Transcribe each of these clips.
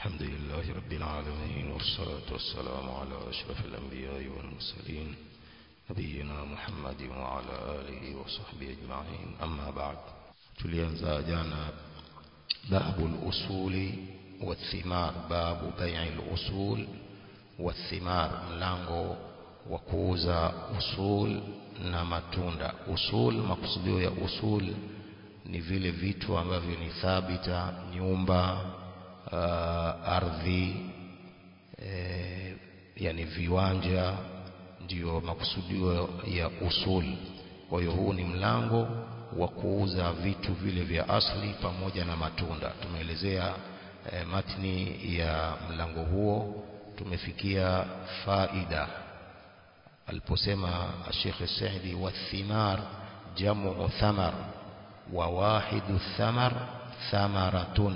الحمد لله رب العالمين والصلاة والسلام على أشرف الأنبياء والمرسلين نبينا محمد وعلى آله وصحبه أجمعين أما بعد tulianza jana babu al-usuli wathimar babu bai'i al-usul wathimar mlango wa kuuza usul na matunda usul makusudio ya usul ni vile vitu ambavyo ni thabita nyumba uh, ardhi e, yani viwanja ndiyo makusudio ya usul kwa hiyo huu ni mlango wa kuuza vitu vile vya asli pamoja na matunda tumeelezea e, matni ya mlango huo tumefikia faida aliposema Sheikh Saidi wathimar jamu thamar wa wahidu thamar thamaratun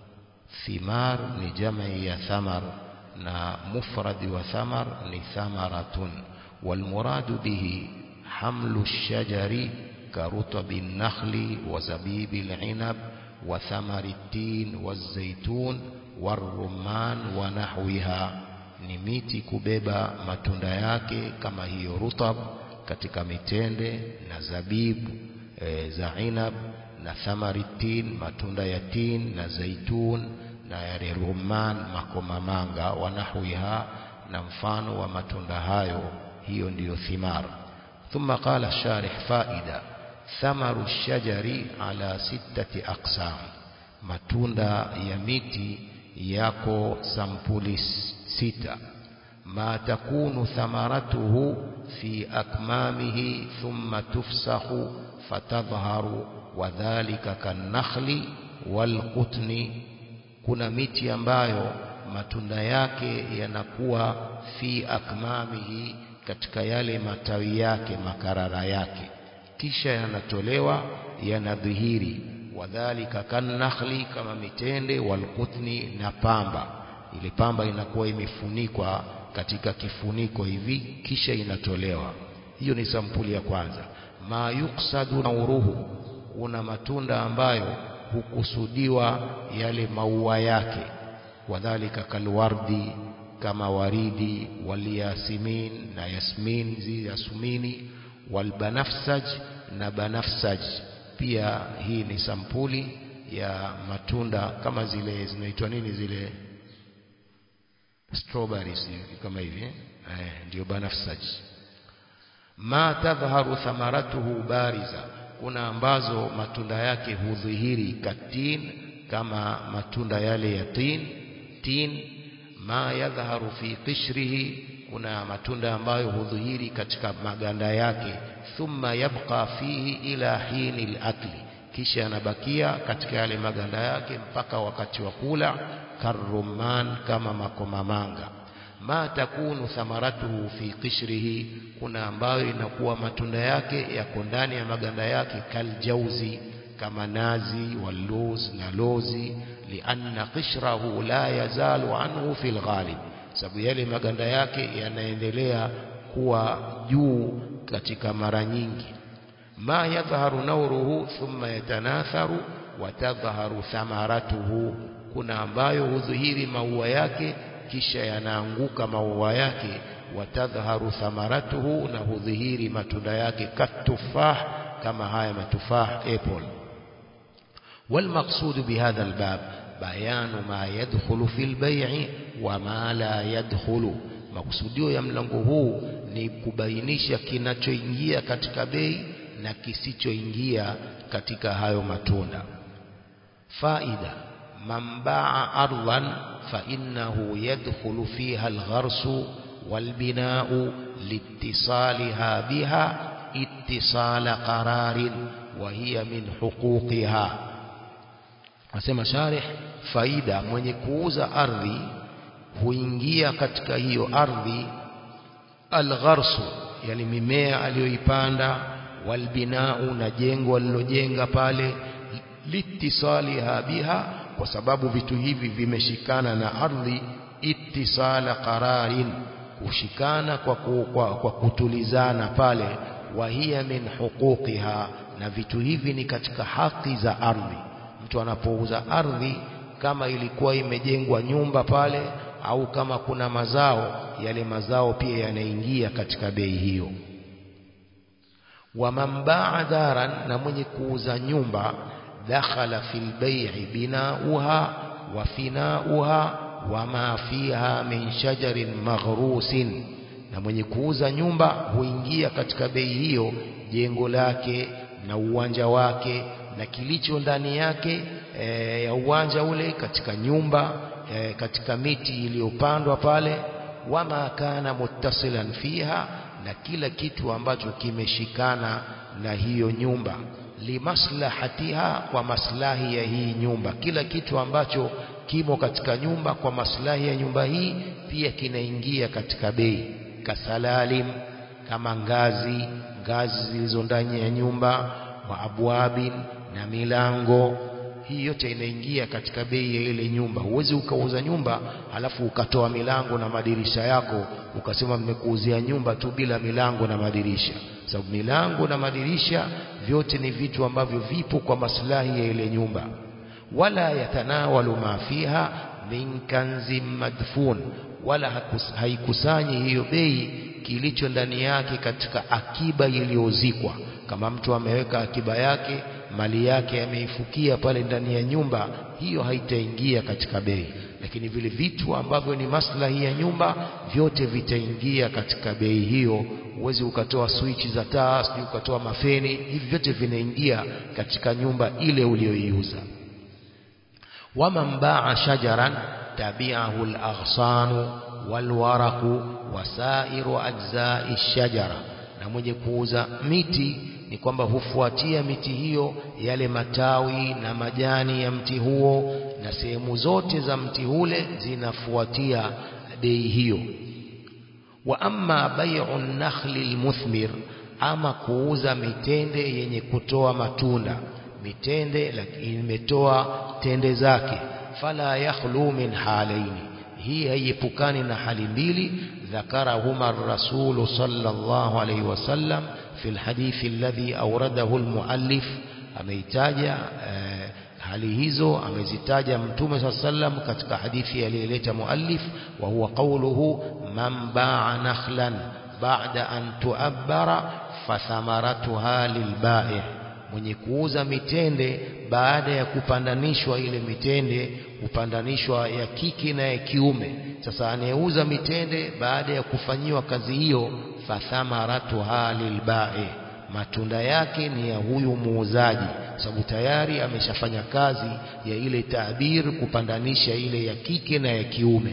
thimar ni jamii ya thamar na mufradi wa thamar ni thamaratun والمراد به حمل الشجر كرطب النخل وزبيب العنب وثمر التين والزيتون والرمان ونحوها ni miti kubeba matunda yake kama hiyo rutab katika mitende na zabibu e, za inab na thamari tin matunda ya tin na zaitun na yale rumman makomamanga wanahwiha na mfano wa matunda hayo hiyo ndiyo thimar ثم قال الشارح فائدة ثمر الشجر على ستة أقسام matunda ya miti yako sampuli sita ma takunu thamaratuhu fi akmamihi thumma tufsahu fatadhharu wadhālika kannakhli walqutni kuna miti ambayo matunda yake yanakuwa fi akmamihi katika yale matawi yake makarara yake kisha yanatolewa yanadhihiri wadhalika kannakhli kama mitende walqutni na pamba ile pamba inakuwa imefunikwa katika kifuniko hivi kisha inatolewa hiyo ni sampuli ya kwanza ma yuksadu nauruhu una matunda ambayo hukusudiwa yale maua yake wadhalika kalwardi kama waridi walyasmin na yasmin zi yasmini walbanafsaj na banafsaj pia hii ni sampuli ya matunda kama zile zinaitwa nini zile strawberries kama hivi eh ndio banafsaj ma tadhharu thamaratuhu bariza kuna ambazo matunda yake hudhihiri katin kama matunda yale ya tin tin ma yadhharu fi qishrihi kuna matunda ambayo hudhihiri katika maganda yake thumma yabqa fihi ila hini al-akli kisha yanabakia katika yale maganda yake mpaka wakati wa kula karruman kama makomamanga ma takunu thamaratuhu fi qishrihi kuna ambayo inakuwa matunda yake yako ndani ya maganda yake kaljauzi kama nazi waluz na lozi lianna qishrahu la yazalu anhu fil ghalib sababu yale maganda yake yanaendelea kuwa juu katika mara nyingi ma yadhharu nauruhu thumma yatanatharu wa tadhharu thamaratuhu kuna ambayo hudhihiri maua yake kisha yanaanguka maua yake watadhharu thamaratuhu na hudhihiri matunda yake katufah kama haya matufah apple والمقصود بهذا الباب بيان ما يدخل في البيع وما لا يدخل makusudio ya mlango huu ni kubainisha kinachoingia katika bei na kisichoingia katika hayo matunda faida man baa ardhan fa innahu yadkhulu fiha algharsu walbina'u liittisaliha biha ittisala qararin wa hiya min huquqiha Asema sharih faida mwenye kuuza ardhi huingia katika hiyo ardhi algharsu yani mimea aliyoipanda walbinau na jengo alilojenga pale litisaliha biha kwa sababu vitu hivi vimeshikana na ardhi ittisala qararin kushikana kwa, kwa, kwa kutulizana pale wa hiya min huquqiha na vitu hivi ni katika haki za ardhi mtu anapouza ardhi kama ilikuwa imejengwa nyumba pale au kama kuna mazao yale mazao pia yanaingia katika bei hiyo waman baa daran na mwenye kuuza nyumba dakhala fil bai'i binauha wa finauha wama fiha min shajarin maghrusin na mwenye kuuza nyumba huingia katika bei hiyo jengo lake na uwanja wake na kilicho ndani yake e, ya uwanja ule katika nyumba e, katika miti iliyopandwa pale wama kana muttasilan fiha na kila kitu ambacho kimeshikana na hiyo nyumba limaslahatiha kwa maslahi ya hii nyumba kila kitu ambacho kimo katika nyumba kwa maslahi ya nyumba hii pia kinaingia katika bei kasalalim kama ngazi ngazi zilizo ndani ya nyumba wa abwabin na milango hii yote inaingia katika bei ya ile nyumba huwezi ukauza nyumba alafu ukatoa milango na madirisha yako ukasema mmekuuzia nyumba tu bila milango na madirisha sababu milango na madirisha vyote ni vitu ambavyo vipo kwa maslahi ya ile nyumba wala yatanawalu ma fiha min kanzin madfun wala haikusanyi hiyo bei kilicho ndani yake katika akiba iliyozikwa kama mtu ameweka akiba yake mali yake ameifukia pale ndani ya nyumba hiyo haitaingia katika bei lakini vile vitu ambavyo ni maslahi ya nyumba vyote vitaingia katika bei hiyo uwezi ukatoa swichi za taa sijui ukatoa mafeni hivi vyote vinaingia katika nyumba ile uliyoiuza waman baa shajaran tabi'ahu al-aghsanu walwaraqu wasairu ajza'i shajara na mwenye kuuza miti ni kwamba hufuatia miti hiyo yale matawi na majani ya mti huo na sehemu zote za mti ule zinafuatia bei hiyo wa amma bai'u nakhli almuthmir ama kuuza mitende yenye kutoa matunda mitende lakini imetoa tende zake fala yakhlu min halaini hii haiepukani na hali mbili ذكرهما الرسول صلى الله عليه وسلم في الحديث الذي أورده المؤلف ameitaja eh, hali hizo amezitaja mtume saa sallam katika hadithi aliyeleta muallif wa huwa qawluhu man baa nakhlan ba'da an tu'abbara fathamaratuha lilbai' mwenye kuuza mitende baada ya kupandanishwa ile mitende kupandanishwa ya kike na ya kiume sasa anayeuza mitende baada ya kufanyiwa kazi hiyo fathamaratuha lilbai matunda yake ni ya huyu muuzaji sababu tayari ameshafanya kazi ya ile taabir kupandanisha ile ya kike na ya kiume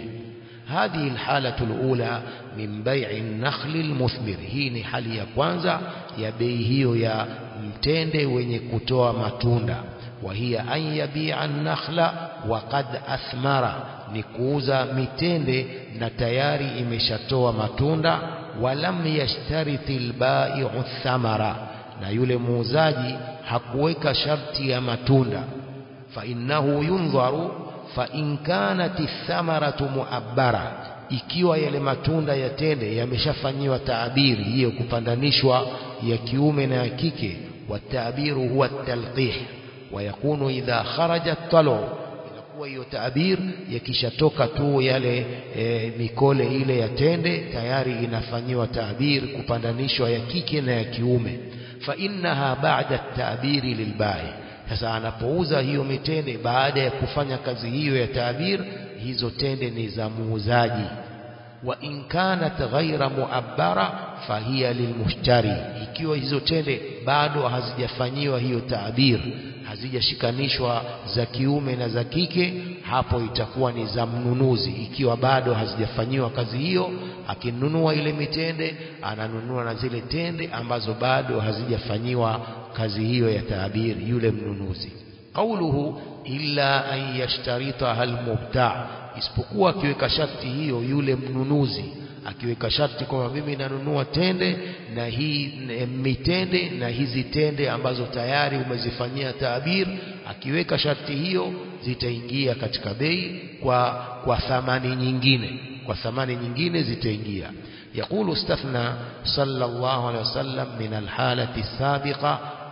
هذه الحالة الأولى من بيع النخل المثمر hii ni hali ya kwanza ya bei hiyo ya mtende wenye kutoa matunda وهي أن يبيع النخل وقد أثمر ni kuuza mitende na tayari imeshatoa matunda walam yashtariti albai'u thamara na yule muuzaji hakuweka sharti ya matunda fa innahu yundharu fa in kanat thamaratu muabbara ikiwa yale matunda ya tende yameshafanyiwa taabiri hiyo kupandanishwa ya kiume na ya kike watabiru huwa talqih ويكون إذا خرج الطلع inakuwa hiyo taabir yakishatoka tu yale e, mikole ile ya tende tayari inafanyiwa taabir kupandanishwa ya kike na ya kiume fa innaha ba'da at-ta'biri lilbai sasa anapouza hiyo mitende baada ya kufanya kazi hiyo ya taabir hizo tende ni za muuzaji wa in kanat ghaira muabbara fahiya lilmushtari ikiwa hizo tende bado hazijafanyiwa hiyo taabir hazijashikanishwa za kiume na za kike hapo itakuwa ni za mnunuzi ikiwa bado hazijafanyiwa kazi hiyo akinunua ile mitende ananunua na zile tende ambazo bado hazijafanyiwa kazi hiyo ya taabiri yule mnunuzi qauluhu illa an yashtaritaha almubta isipokuwa akiweka sharti hiyo yule mnunuzi akiweka sharti kwamba mimi nanunua tende na hii mitende na hizi tende ambazo tayari umezifanyia taabir akiweka sharti hiyo zitaingia katika bei kwa kwa thamani nyingine kwa thamani nyingine zitaingia يقول استثنى صلى الله عليه وسلم من الحالة السابقة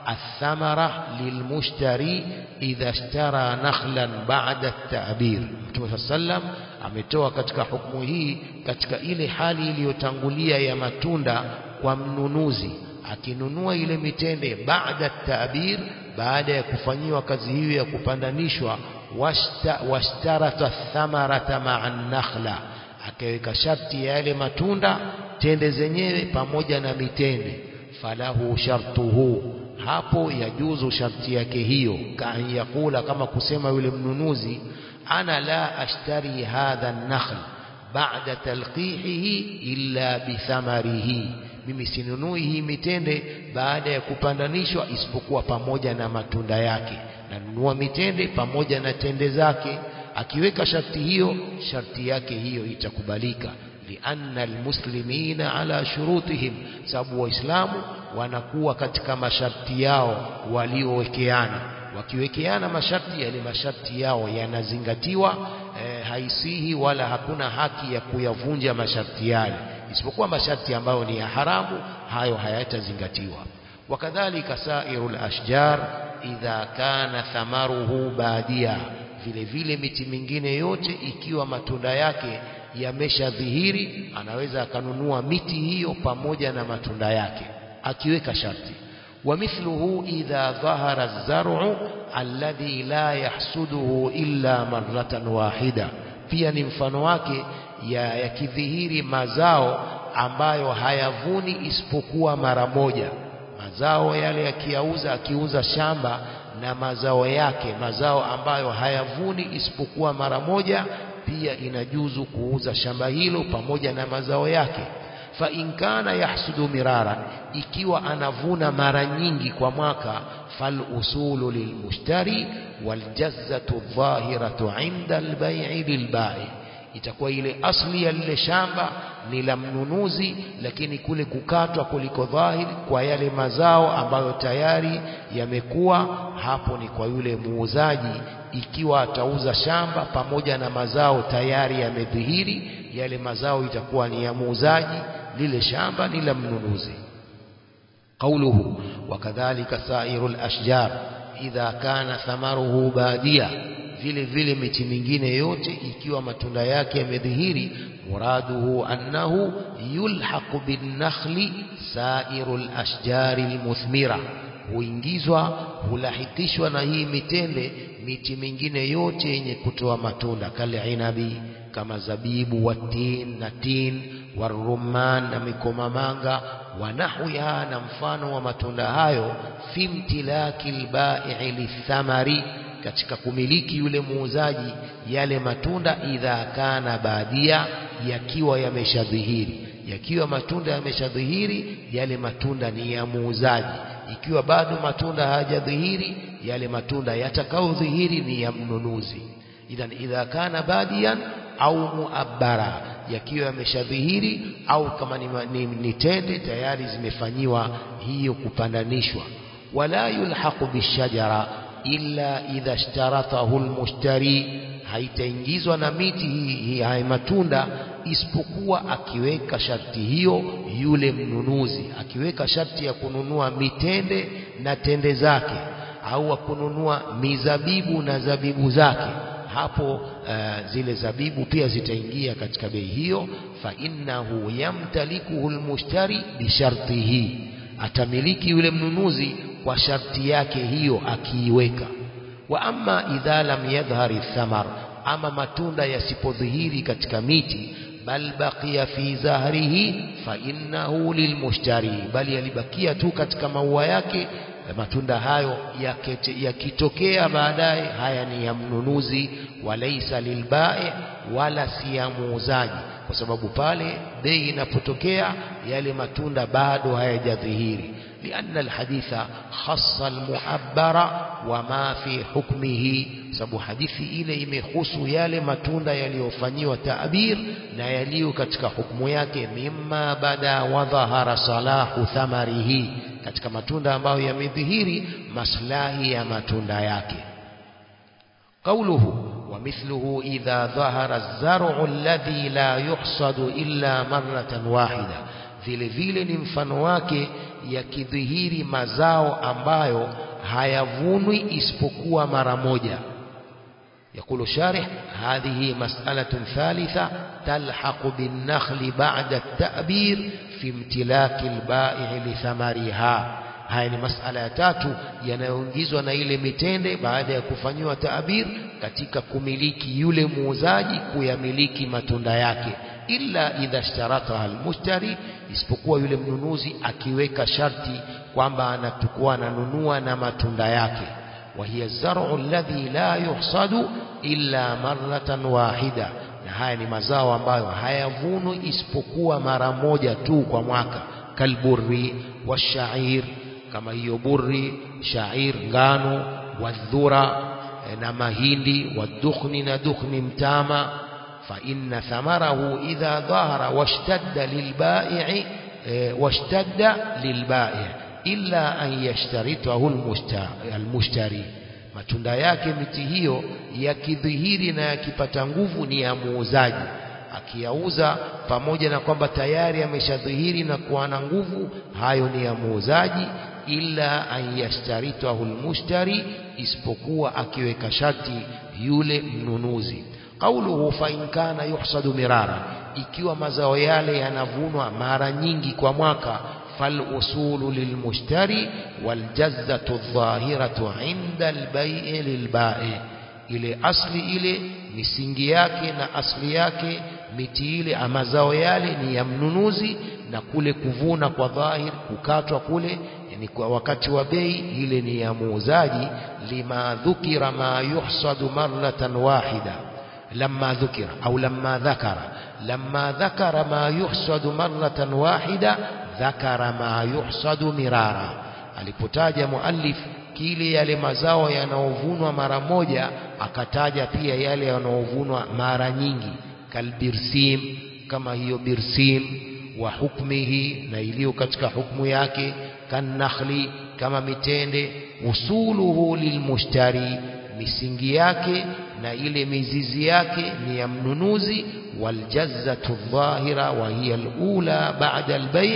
athamara lilmushtari idha ishtara nakhlan ba'da at-ta'bir Mtume sallam ametoa katika hukumu hii katika ile hali iliyotangulia ya matunda kwa mnunuzi akinunua ile mitende baada at-ta'bir baada ya kufanyiwa kazi hiyo ya kupandanishwa washtarata thamarata ma'a nakhla akaweka sharti ya yale matunda tende zenyewe pamoja na mitende falahu shartuhu hapo yajuzu sharti yake hiyo kaan yakula kama kusema yule mnunuzi ana la ashtari hadha an-nakhl ba'da talqihihi illa bithamarihi mimi sinunui hii mitende baada ya kupandanishwa isipokuwa pamoja na matunda yake nanunua mitende pamoja na tende zake akiweka sharti hiyo sharti yake hiyo itakubalika lianna almuslimina ala shurutihim sababu waislamu wanakuwa katika masharti yao waliowekeana wakiwekeana masharti yale masharti yao yanazingatiwa e, haisihi wala hakuna haki ya kuyavunja masharti yale isipokuwa masharti ambayo ni ya haramu hayo hayatazingatiwa wakadhalika sairul ashjar idha kana thamaruhu badia vile vile miti mingine yote ikiwa matunda yake yameshadhihiri anaweza akanunua miti hiyo pamoja na matunda yake akiweka sharti ومثله إذا ظهر الزرع الذي لا يحسده إلا مرة واحدة pia ni mfano wake ya yakidhihiri mazao ambayo hayavuni isipokuwa mara moja mazao yale yakiyauza akiuza shamba na mazao yake mazao ambayo hayavuni isipokuwa mara moja pia inajuzu kuuza shamba hilo pamoja na mazao yake fa in kana yahsudu miraran ikiwa anavuna mara nyingi kwa mwaka fal usulu lilmushtari wal jazzatu dhahiratu inda albay'i lilbai itakuwa ile asli ya lile shamba ni la mnunuzi lakini kule kukatwa kuliko dhahiri kwa yale mazao ambayo tayari yamekuwa hapo ni kwa yule muuzaji ikiwa atauza shamba pamoja na mazao tayari yamedhihiri yale mazao itakuwa ni ya muuzaji lile shamba ni la mnunuzi قوله وكذلك سائر الأشجار إذا كان ثمره باديا vile vile miti mingine yote ikiwa matunda yake yamedhihiri muraduhu annahu yulhaqu binnakhli sairul ashjari almuthmira huingizwa hulahikishwa na hii mitende miti mingine yote yenye kutoa matunda kale inabi kama zabibu watin na tin warumman na mikomamanga wanahwiha na mfano wa matunda hayo fi imtilaki albai lithamari katika kumiliki yule muuzaji yale matunda idha kana badia yakiwa yameshadhihiri yakiwa matunda yameshadhihiri yale matunda ni ya muuzaji ikiwa bado matunda hayajadhihiri yale matunda yatakaodhihiri ni ya mnunuzi idhan idha kana badian au muabbara yakiwa yameshadhihiri au kama ni, ni, ni tende tayari zimefanyiwa hiyo kupandanishwa wala yulhaqu bishajara illa idha ishtaratahu almushtari haitaingizwa na miti hii hi, haya matunda isipokuwa akiweka sharti hiyo yule mnunuzi akiweka sharti ya kununua mitende na tende zake au kununua mizabibu na zabibu zake hapo uh, zile zabibu pia zitaingia katika bei hiyo fa innahu yamtalikuhu almushtari bishartihi atamiliki yule mnunuzi kwa sharti yake hiyo akiiweka wa amma idha lam yadhhari thamar ama matunda yasipodhihiri katika miti bal baqiya fi zahrihi fa innahu lilmushtari bali yalibakia tu katika maua yake matunda hayo yakitokea baadaye haya ni ya mnunuzi walaisa lilbai wala si ya muuzaji kwa sababu pale bei inapotokea yale matunda bado hayajadhihiri لأن الحديث خص المعبر وما في حكمه sababu hadithi ile imehusu yale matunda yaliyofanyiwa taabir na yaliyo katika hukumu yake mimma bada wa dhahara salahu thamarihi katika matunda ambayo yamedhihiri maslahi ya matunda yake قوله ومثله إذا ظهر الزرع الذي لا يحصد إلا مرة واحدة vile vile ni mfano wake yakidhihiri mazao ambayo hayavunwi isipokuwa mara moja يقول الشارح هذه مسألة ثالثة تلحق بالنخل بعد التأبير في امتلاك البائع لثمرها haya ni masala ya tatu yanayoingizwa na ile mitende baada ya kufanyiwa taabir katika kumiliki yule muuzaji kuyamiliki matunda yake illa idha ishtarataha almushtari isipokuwa yule mnunuzi akiweka sharti kwamba anatakuwa ananunua na matunda yake وهي الزرع الذي لا يحصد إلا مرة واحدة na haya ni mazao ambayo hayavunwi isipokuwa mara moja tu kwa mwaka kalburri washair kama hiyo burri shair ngano wadhura na mahindi wadukhni na dukhni mtama fa inna thamarahu idha dhahara washtadda lilbai'i washtadda lilbai' illa an yashtaritahu almushtari matunda yake miti hiyo yakidhihiri na yakipata nguvu ni ya muuzaji akiyauza pamoja na kwamba tayari ameshadhihiri na kuwa na nguvu hayo ni ya muuzaji illa an yashtaritahu almushtari isipokuwa akiweka sharti yule mnunuzi qauluhu fa in kana yuhsadu mirara ikiwa mazao yale yanavunwa mara nyingi kwa mwaka فالأصول للمشتري والجزة الظاهرة عند البيع للبائع ile asli ile misingi yake na asli yake miti ile amazao yale ni ya mnunuzi na kule kuvuna kwa dhahir kukatwa kule yani kwa wakati wa bei ile ni ya muuzaji lima dhukira ma yuhsadu marratan wahida lamma dhukira au lamma dhakara lamma dhakara ma yuhsadu marratan wahida dhakara ma yuhsadu mirara alipotaja muallif kile yale mazao yanaovunwa mara moja akataja pia yale yanaovunwa mara nyingi kalbirsim kama hiyo birsim wa hukmihi na iliyo katika hukmu yake kannakhli kama mitende usuluhu lilmushtari misingi yake na ile mizizi yake ni ya mnunuzi waljazatu dhahira wa hiya alula ba'da albay'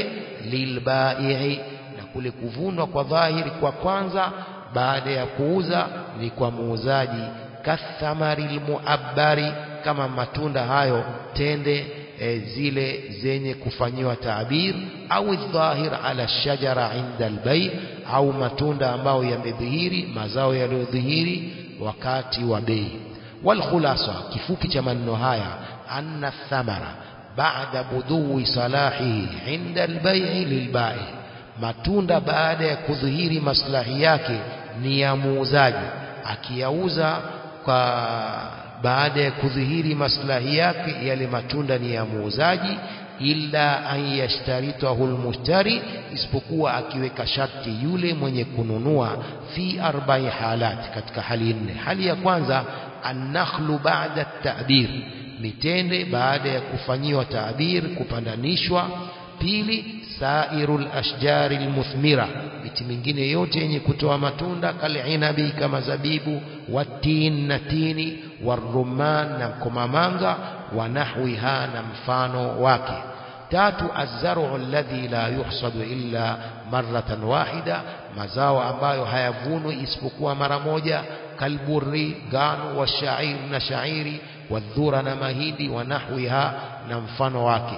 lilbai'i na kule kuvunwa kwa dhahiri kwa kwanza baada ya kuuza ni kwa muuzaji kathamari almuabbari kama matunda hayo tende e, zile zenye kufanyiwa taabir au dhahir ala shajara inda albay au matunda ambayo yamedhihiri mazao yaliyodhihiri wakati wa bei والخلاصة kifupi cha maneno haya anna thamara baada budui salahihi inda albay'i lilbai matunda baada ya kudhihiri maslahi yake ni ya muuzaji akiyauza kwa baada ya kudhihiri maslahi yake yale matunda ni ya muuzaji illa an yashtaritahu almushtari isipokuwa akiweka sharti yule mwenye kununua fi arba'i halat katika hali nne hali ya kwanza annakhlu ba'da at-ta'bir mitende baada ya kufanyiwa taabir kupandanishwa pili sairul ashjari almuthmira miti mingine yote yenye kutoa matunda kalinabi kama zabibu watin na tini warumman na komamanga wa nahwiha na mfano wake tatu azzaru alladhi la yuhsadu illa marratan wahida mazao ambayo hayavunwi isipokuwa mara moja kalburri ngano wa shair na shairi wadhura na mahindi wa nahwiha na mfano wake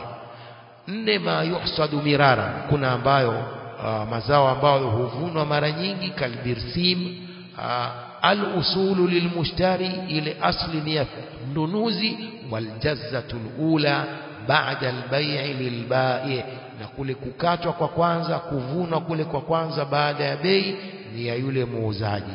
nne ma yuhsadu mirara kuna ambayo uh, mazao ambayo huvunwa mara nyingi kalbirsim uh, al-usulu lilmushtari ile asli ni ya mnunuzi waljazatu ula baada albay'i lilbai na kule kukatwa kwa kwanza kuvunwa kule kwa kwanza baada ya bei ni ya yule muuzaji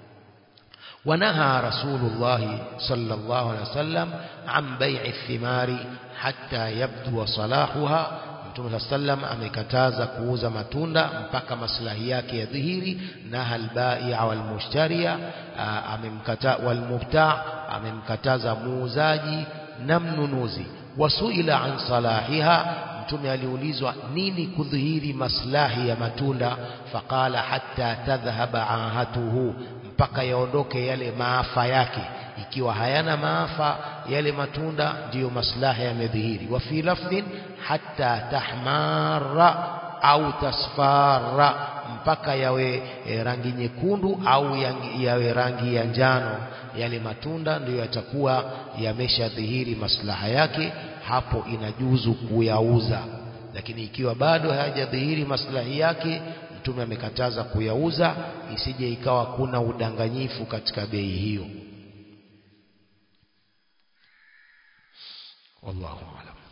ونهى رسول الله صلى الله عليه وسلم عن بيع الثمار حتى يبدو صلاحها Mtume sallam amekataza kuuza matunda mpaka maslahi yake ya dhihiri na halbaia walmushtaria amemkata walmubta amemkataza muuzaji na mnunuzi wasuila an salahiha mtume aliulizwa nini kudhihiri maslahi ya matunda faqala hatta tadhhaba ahatuhu mpaka yaondoke yale maafa yake ikiwa hayana maafa yale matunda ndiyo maslaha yamedhihiri wa fi lafdhin hatta tahmara au tasfara mpaka yawe e, rangi nyekundu au yawe rangi ya njano yale matunda ndiyo yatakuwa yameshadhihiri maslaha yake hapo inajuzu kuyauza lakini ikiwa bado hayajadhihiri maslahi yake mtume amekataza kuyauza isije ikawa kuna udanganyifu katika bei hiyo wallahu a'lam